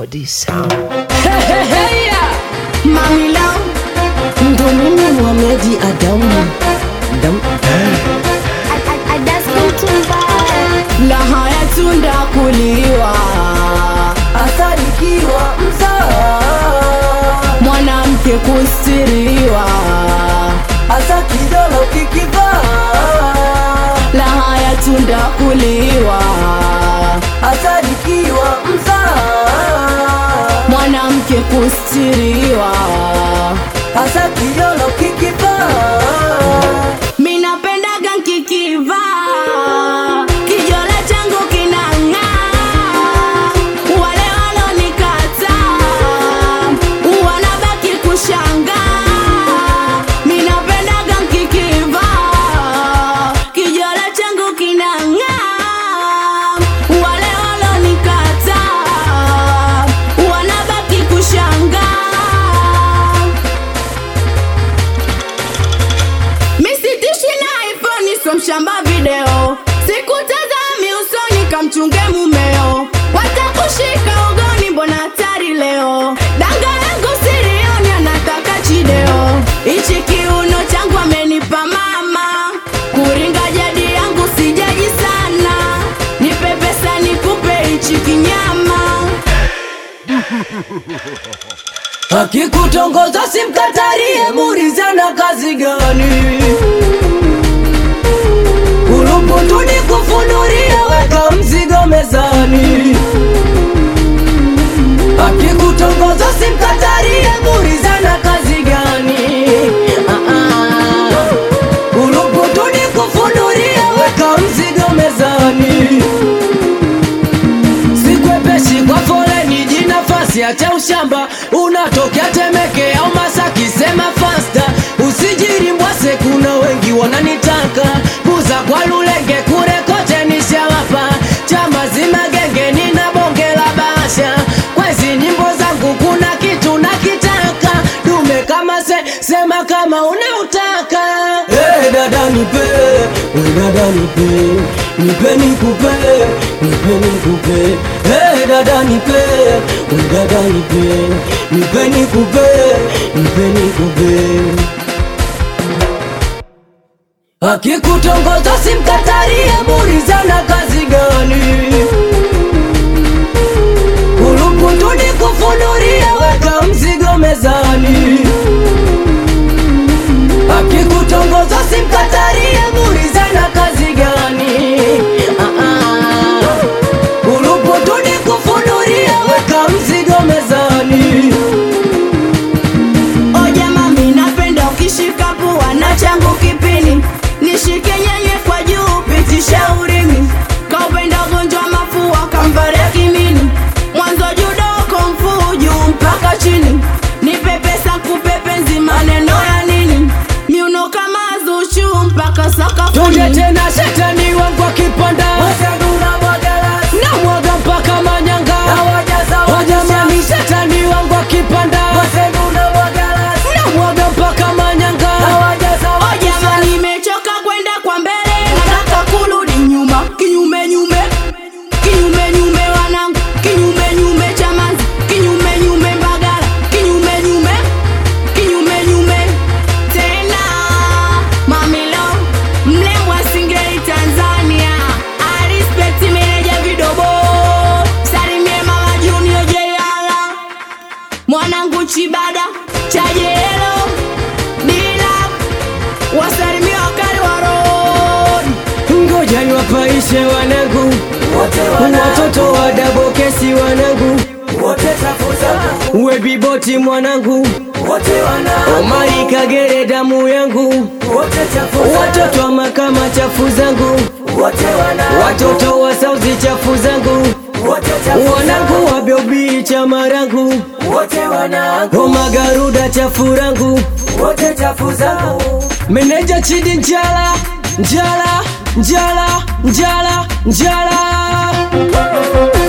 Melody Sound. Mamila ndo mimi Mohamed Adamu Dam. Laha ya tunda kuliwa asadikiwa mzaa mwanamke kustiriwa asa kidolo kikivaa laha ya tunda kuliwa asadikiwa mzaa mwanamke kustiriwa asa kidolo kikivaa minapendaga nkikivaa kijola changu kinang'aa wale walonikataa wanabaki kushangaa minapendaga nkikivaa kijola changu kinang'aa wale walonikataa wanabaki kushangaa misitishi na iphone so mshamba video sikutazami usoni kamchunge mumeo watakushika ugoni mbona hatari leo danga yangu sirioni anataka chideo ichi kiuno changu amenipa mama kuringa jadi yangu sijaji sana nipe pesa nikupe ichi kinyama akikutongoza simkatarie murizana kazi gani kuluputuni kufunurie weka mzigo mezani akikutongoza simkatarie murizana kazi gani Ah, ah. kuluputuni kufunurie weka mzigo mezani sikwepeshi kwa foleni jinafasi acha ushamba unatokea temeke au masaki sema fasta usijiri mbwase kuna wengi wananitaka buza kwa lulenge kure kote nishawapa chama zimagenge nina bonge la basha kwezi nyimbo zangu kuna kitu nakitaka dume kama se sema kama unautaka hey, dada nipe we dada nipe nipe nikupe nipe nikupe hey, dada nipe we dada nipe nipe nikupe nipe nikupe akikutongoza simkatarie murizana kazi gani kuluputuni kufunurie weka mzigo mezani akikutongoza simkatarie murizana kazi gani Ah, ah. kuluputuni kufunurie weka mzigo mezani O jamaa mi napenda ukishika pua na changu kipini nishike nyenye kwa juu pitisha urimi kaupenda ugonjwa mafua kamvaria kimini mwanzo judoko mfuu juu mpaka chini nipe pesa kupe penzi maneno ya nini miuno kama zushu mpaka tuje sakafuni tena shetani wangu akipanda na mwaga mpaka manyanga wajamani shetani wangu akipanda na mwaga mpaka manyanga O jamaa nimechoka kwenda kwa mbele nataka kurudi nyuma kinyume nyume kinyume nyume wanangu kinyume nyume chamanzi kinyume nyume mbagala kinyume nyume kinyume nyume tena mamilo mlembwa singeli tanzania arispekti meneja vidobo salimie mama junior jeyala mwanangu chibada chajelo dila wasalimia wakali wa road ngoja niwapaishe wanangu watoto wa dabokesi wanangu webiboti mwanangu omari kagere damu yangu watoto wa makama chafu zangu watoto wa sauzi chafu zangu wanangu wa biobii chama rangu omagaruda chafu rangu meneja chidi njala njala njala njala njala